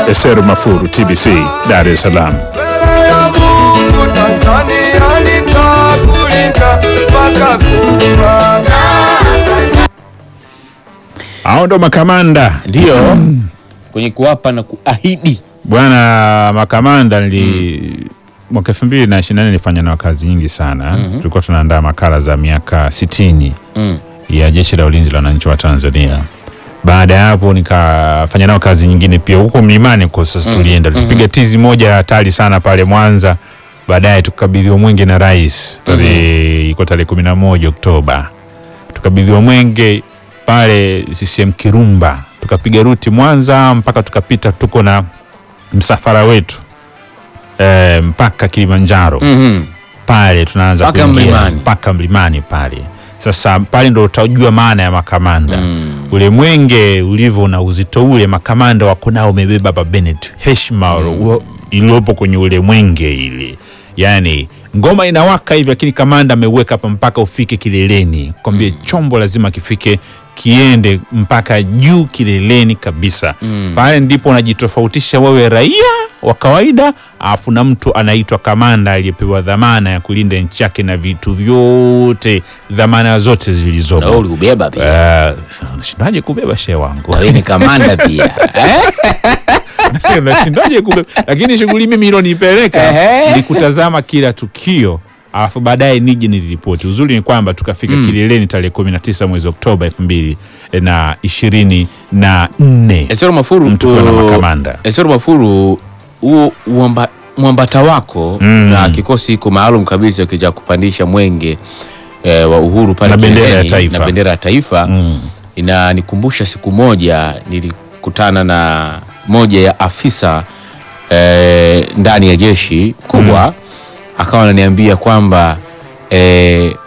Eseru Mafuru, TBC, Dar es Salaam. Mbele ya Mungu Tanzania nitakulinda mpaka kufa. Hao ndo makamanda Ndio kwenye kuapa na kuahidi. bwana. Makamanda nili mwaka elfu mbili na ishirini na nne nilifanya nao kazi nyingi sana. Tulikuwa tunaandaa makala za miaka sitini Mm. ya Jeshi la Ulinzi la Wananchi wa Tanzania. Baada ya hapo nikafanya nao kazi nyingine pia huko mlimani kwa sasa tulienda tupiga tizi moja hatari sana pale Mwanza. Baadaye tukabidhiwa mwenge na rais tarehe iko tarehe kumi na moja Oktoba tukabidhiwa mwenge pale CCM Kirumba, tukapiga ruti Mwanza mpaka tukapita, tuko na msafara wetu e, mpaka Kilimanjaro Mhm. pale tunaanza Mpaka kuingia mlimani. mpaka mlimani pale. Sasa pale ndo utajua maana ya makamanda Mm. ule mwenge ulivyo na uzito ule, makamanda wako nao umebeba Baba Bennett, heshima mm. iliyopo kwenye ule mwenge ile, yani ngoma inawaka hivi, lakini kamanda ameuweka hapa mpaka ufike kileleni, kwambie chombo lazima kifike kiende mpaka juu kileleni kabisa. Pale ndipo unajitofautisha wewe raia wa kawaida, alafu na mtu anaitwa kamanda aliyepewa dhamana ya kulinda nchi yake na vitu vyote, dhamana zote Na wewe zilizopo. ulikubeba pia. Eh, unashindaje kubeba shehe wangu? Wewe ni kamanda pia. Eh? Unashindaje kubeba? Lakini shughuli mimi ilonipeleka Ehe. ni kutazama kila tukio alafu baadaye nije niliripoti. Uzuri ni kwamba tukafika kileleni tarehe kumi na tisa mwezi Oktoba elfu mbili na ishirini na nne Esero Mafuru tukiwa na uh, makamanda. Esero Mafuru huo uamba- mwambata wako Mm. na kikosi iko maalum kabisa kija kupandisha mwenge eh, wa uhuru pale Na bendera ya kileleni, taifa. na bendera ya taifa Mm. inanikumbusha siku moja nilikutana na moja ya afisa eh, ndani ya jeshi kubwa akawa ananiambia kwamba eh,